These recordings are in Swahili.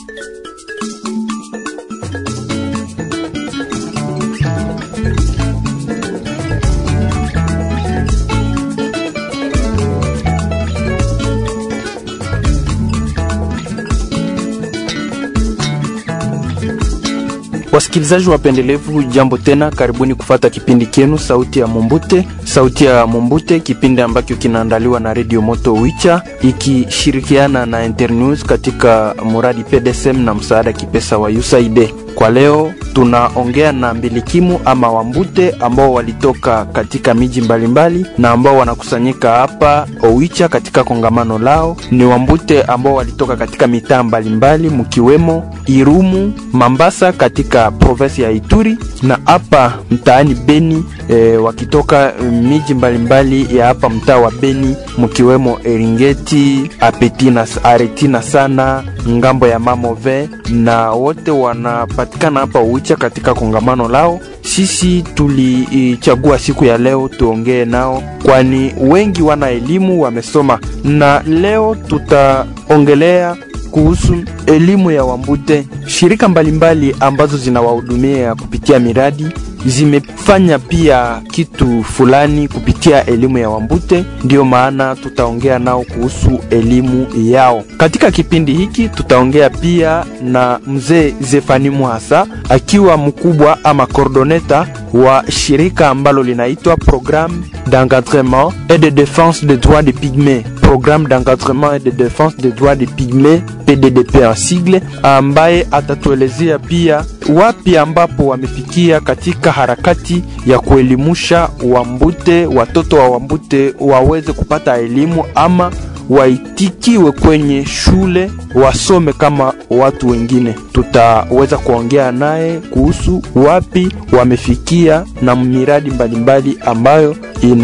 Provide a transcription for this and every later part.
Wasikilizaji wapendelevu, jambo tena, karibuni kufata kipindi kenu sauti ya Mumbute. Sauti ya Mumbute, kipindi ambacho kinaandaliwa na Radio Moto Wicha ikishirikiana na Internews katika muradi PDSM na msaada kipesa wa USAID. Kwa leo tunaongea na mbilikimu ama Wambute ambao walitoka katika miji mbalimbali na ambao wanakusanyika hapa Owicha katika kongamano lao. Ni Wambute ambao walitoka katika mitaa mbalimbali mkiwemo Irumu, Mambasa katika provinsi ya Ituri na hapa mtaani Beni e, wakitoka miji mbalimbali ya hapa mtaa wa Beni mkiwemo Eringeti, Apetina, Aretina sana ngambo ya Mamove na wote wanapatikana hapa Uwicha katika kongamano lao. Sisi tulichagua siku ya leo tuongee nao, kwani wengi wana elimu, wamesoma, na leo tutaongelea kuhusu elimu ya Wambute. Shirika mbalimbali mbali ambazo zinawahudumia kupitia miradi zimefanya pia kitu fulani kupitia elimu ya Wambute, ndiyo maana tutaongea nao kuhusu elimu yao. Katika kipindi hiki tutaongea pia na mzee Zefani Muhasa akiwa mkubwa ama coordoneta wa shirika ambalo linaitwa Programme d'encadrement et de défense des droits des pygmées, Programme d'encadrement et de défense des droits des pygmées PDDP en sigle, ambaye atatuelezea pia wapi ambapo wamefikia katika harakati ya kuelimusha Wambute, watoto wa Wambute waweze kupata elimu ama waitikiwe kwenye shule wasome kama watu wengine. Tutaweza kuongea naye kuhusu wapi wamefikia na miradi mbalimbali ambayo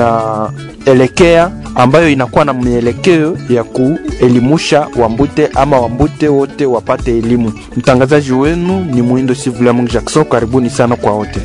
inaelekea ambayo inakuwa na mielekeo ya kuelimusha Wambute ama Wambute wote wapate elimu. Mtangazaji wenu ni Muindo Sivula Mungu Jackson. Karibuni sana kwa wote.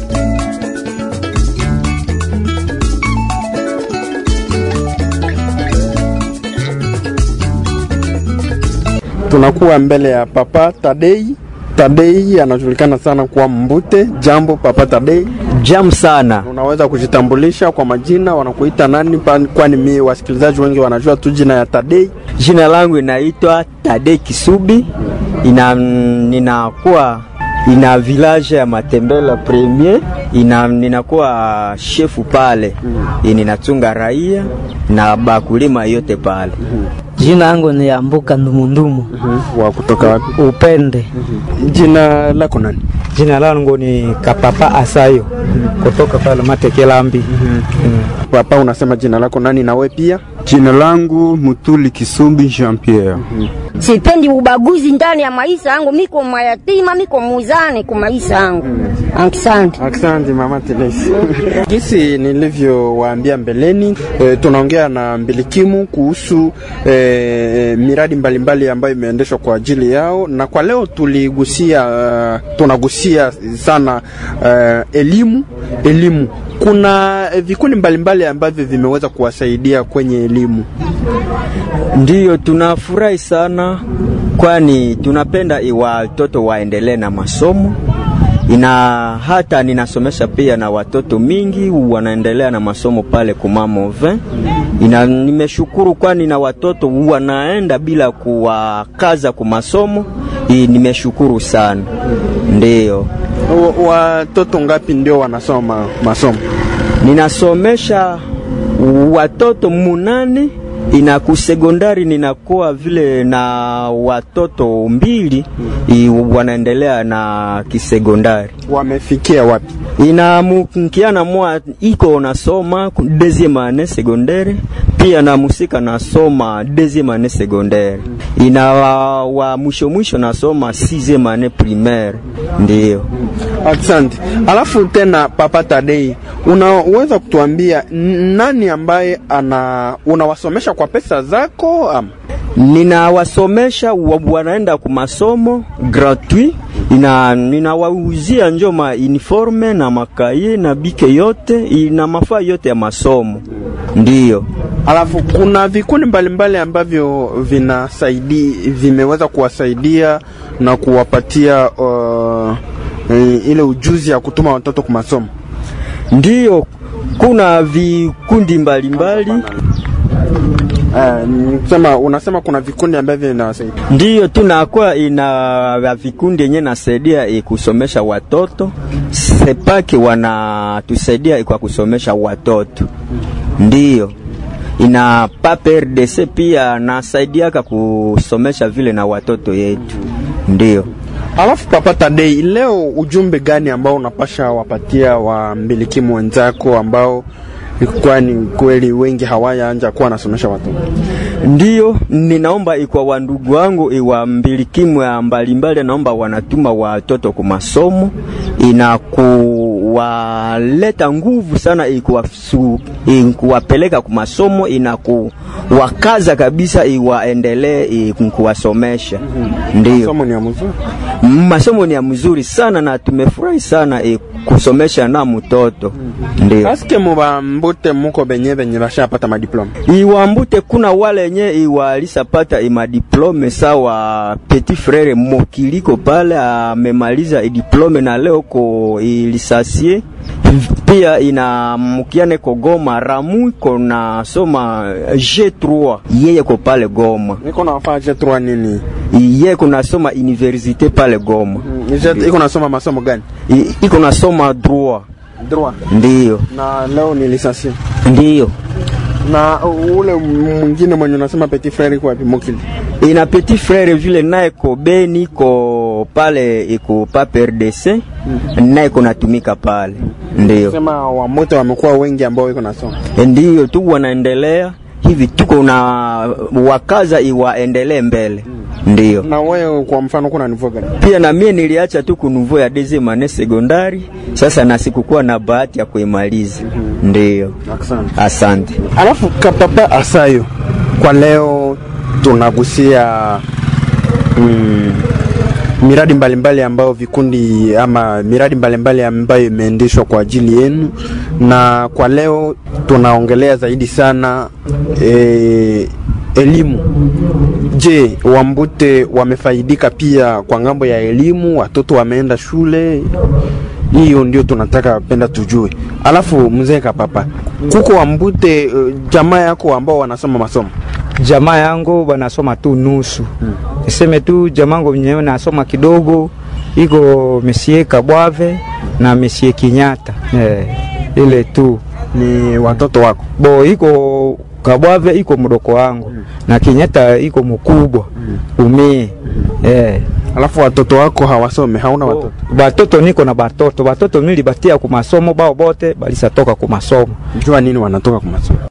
Tunakuwa mbele ya Papa Tadei. Tadei anajulikana sana kwa Mbute. Jambo Papa Tadei. Jam sana. Unaweza kujitambulisha kwa majina, wanakuita nani? Kwani mimi wasikilizaji wengi wanajua tu jina ya Tadei. Jina langu inaitwa Tadei Kisubi, ina ninakuwa ina village ya Matembela Premier, ina ninakuwa shefu pale mm. Ninatunga raia na bakulima yote pale mm -hmm. Jina langu ni Ambuka Ndumundumu. mm -hmm. Wa kutoka wapi? Upende. mm -hmm. Jina lako nani? Jina langu ni Kapapa Asayo mm -hmm. kutoka pale Matekelambi. mm -hmm. mm. Papa, unasema jina lako nani? Na wewe pia? Jina langu Mutuli Kisumbi Jean Pierre. mm -hmm. Sipendi ubaguzi ndani ya maisha yangu, miko mayatima, miko muzani kwa maisha yangu. mm. Asante. Asante mama Telesi. Gisi nilivyowaambia mbeleni, e, tunaongea na mbilikimu kuhusu e, miradi mbalimbali mbali ambayo imeendeshwa kwa ajili yao, na kwa leo tuligusia uh, tunagusia sana uh, elimu elimu. Kuna vikundi mbalimbali ambavyo vimeweza kuwasaidia kwenye elimu. Ndiyo, tunafurahi sana, kwani tunapenda watoto waendelee na masomo ina hata ninasomesha pia na watoto mingi wanaendelea na masomo pale kumamo 20 ina nimeshukuru, kwani na watoto wanaenda bila kuwakaza ku masomo. Nimeshukuru sana. Ndiyo, watoto ngapi ndio wanasoma masomo? Ninasomesha watoto munane ina kusekondari ninakuwa vile na watoto mbili hmm. wanaendelea na kisekondari. Wamefikia wapi? ina mkiana mwa iko nasoma deuxième année secondaire pia na musika nasoma deuxième année secondaire ina wa, wa mwisho mwisho nasoma sixième année primaire ndio. Asante. Alafu tena Papa Tadei, unaweza kutuambia nani ambaye ana unawasomesha kwa pesa zako ama? Ninawasomesha wanaenda ku masomo gratuit ina ninawauzia njo ma uniforme na makaye na bike yote ina mafaa yote ya masomo ndiyo. Alafu kuna vikundi mbalimbali ambavyo vinasaidi vimeweza kuwasaidia na kuwapatia uh, eh, ile ujuzi ya kutuma watoto kwa masomo. Ndiyo, kuna vikundi mbalimbali Uh, sema unasema kuna vikundi ambavyo vinawasaidia. ndiyo tunakuwa ina vikundi yenye nasaidia eh, kusomesha watoto sepaki wanatusaidia kwa kusomesha watoto ndiyo ina papa RDC pia nasaidiaka kusomesha vile na watoto yetu ndiyo Alafu Papa Tadei, leo ujumbe gani ambao unapasha wapatia wambilikimu wenzako ambao kwani kweli wengi hawayaanja kuwa nasomesha watoto? Ndiyo, ninaomba ikwa wandugu wangu iwa mbilikimu ya mbalimbali, naomba wanatuma watoto ku masomo, inakuwaleta nguvu sana, ikuwasu- ikuwapeleka ku masomo, inakuwakaza kabisa, iwaendelee kuwasomesha. Ndiyo, Somo ni ya mzuri. masomo ni ya mzuri sana na tumefurahi sana eh, kusomesha na mtoto. Ndiyo. Aske mubambute muko benye benye bashapata madiploma. iwambute kuna wale nye iwalisapata imadiplome sawa petit frere mokiliko pale amemaliza idiplome na leo ko ilisasie pia ina mukiane ko Goma Ramu ko nasoma G3 yeye ko pale Goma Niko nafaa je nini? yeye ko nasoma universite pale Goma Je- Iko nasoma masomo gani? I- iko nasoma droit Droit. ndiyo Na leo ni lisansi. ndiyo Na ule mwingine mwenye unasema petit frere kwa wapi Mokili? ina petit frere vile naye ko Beni ko pale iko pape RDC naye ko natumika pale, ndio Sema wamoto wamekuwa wengi ambao iko nasoma. ndio tu wanaendelea hivi, tuko na wakaza iwaendelee mbele, ndio Na wewe kwa mfano kuna nivo gani? pia na mie niliacha tu kunuvo ya deuxième année secondaire, sasa na sikukuwa na bahati ya kuimaliza, ndio Asante. asante. Alafu kapapa Asayo, kwa leo tunagusia mm, miradi mbalimbali ambayo vikundi ama miradi mbalimbali ambayo imeendeshwa kwa ajili yenu, na kwa leo tunaongelea zaidi sana e, elimu. Je, Wambute wamefaidika pia kwa ngambo ya elimu? Watoto wameenda shule? hiyo ndio tunataka penda tujue. Alafu mzee Kapapa, kuko Wambute uh, jamaa yako ambao wanasoma masomo jamaa yangu banasoma tu nusu niseme tu jamaa yangu mwenyewe nasoma kidogo iko mesie Kabwave na mesie Kinyata eh, ile tu ni watoto wako bo iko Kabwave iko mdoko wangu na Kinyata iko mkubwa umie eh. alafu watoto wako hawasome, hauna watoto batoto niko na batoto batoto milibatia ku masomo bao bote balisatoka ku masomo jua nini wanatoka kwa masomo